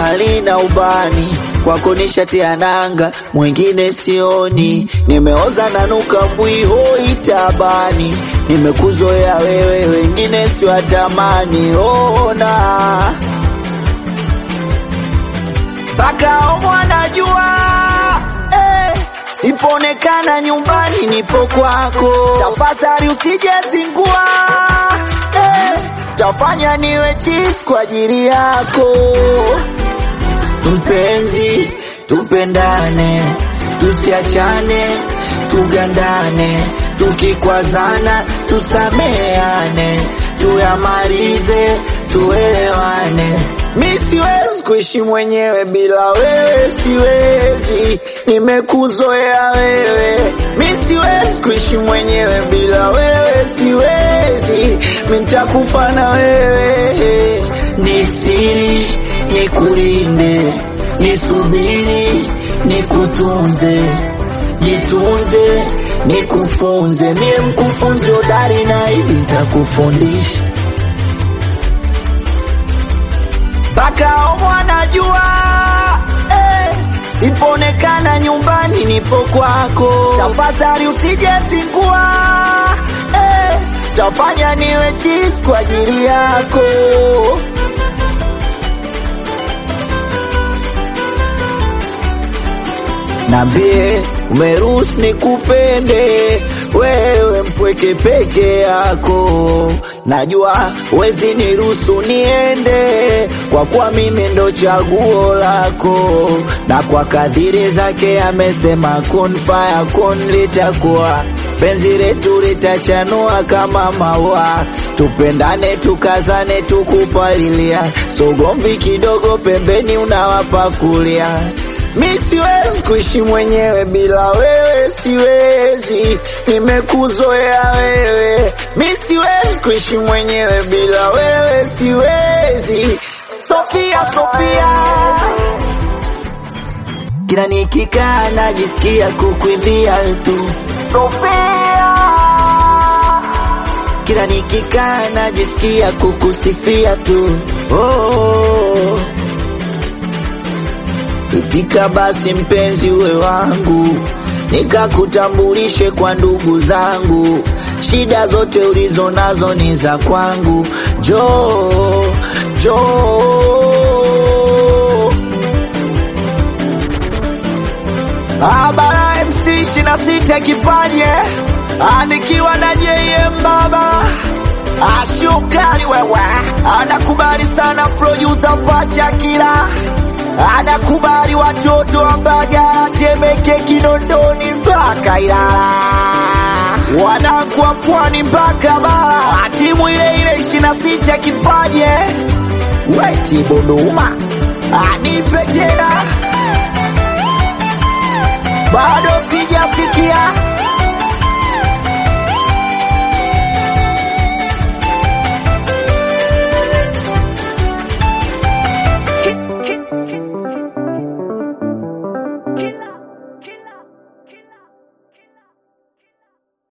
halina ubani, kwako nishatia nanga, mwingine sioni. Nimeoza nanuka mwiho itabani, nimekuzoea wewe, wengine siwatamani. Ona mpaka mwanajua eh, sipoonekana nyumbani nipo kwako, tafadhali usijezingua eh, tafanya niwe chis kwa ajili yako mpenzi, tupendane, tusiachane, tugandane, tukikwazana tusameane, tuyamalize, tuelewane. Mi siwezi kuishi mwenyewe bila wewe, siwezi, nimekuzoea wewe. Mi siwezi kuishi mwenyewe bila wewe, siwezi, mi nitakufa na wewe. Ni siri, nikulinde, nisubiri, nikutunze, jitunze, nikufunze, mie mkufunzi hodari na hivi nitakufundisha mpaka mwanajua eh, sipoonekana nyumbani nipo kwako, tafadhali usijezingua eh, tafanya niwe chis kwa ajili yako. Nambie umeruhusu nikupende wewe mpweke peke yako, najua wezi niruhusu niende, kwa kuwa mimi ndo chaguo lako, na kwa kadhiri zake amesema kun faya kun, litakuwa penzi letu litachanua kama maua, tupendane tukazane tukupalilia, sogomvi kidogo pembeni unawapakulia Mi siwezi kuishi mwenyewe bila wewe, siwezi, nimekuzoea wewe. Mi siwezi kuishi mwenyewe bila wewe, siwezi. Sofia, Sofia, kila nikikaa najisikia kukuimbia tu Sofia, kila nikikaa najisikia kukusifia tu oh. Itika basi mpenzi uwe wangu, nikakutambulishe kwa ndugu zangu, shida zote ulizo nazo ni za kwangu. Jo jo Abara MC ishirini na sita kipanye anikiwa na JM baba ashukari wewe, anakubali sana producer Mpacha kila anakubali watoto wa Mbagala, Temeke, Kinondoni mpaka Ilala, wanangu wa Pwani mpaka Bara, timu ile ile ishirini na sita kipaje weti Dodoma, anipe tena, bado sijasikia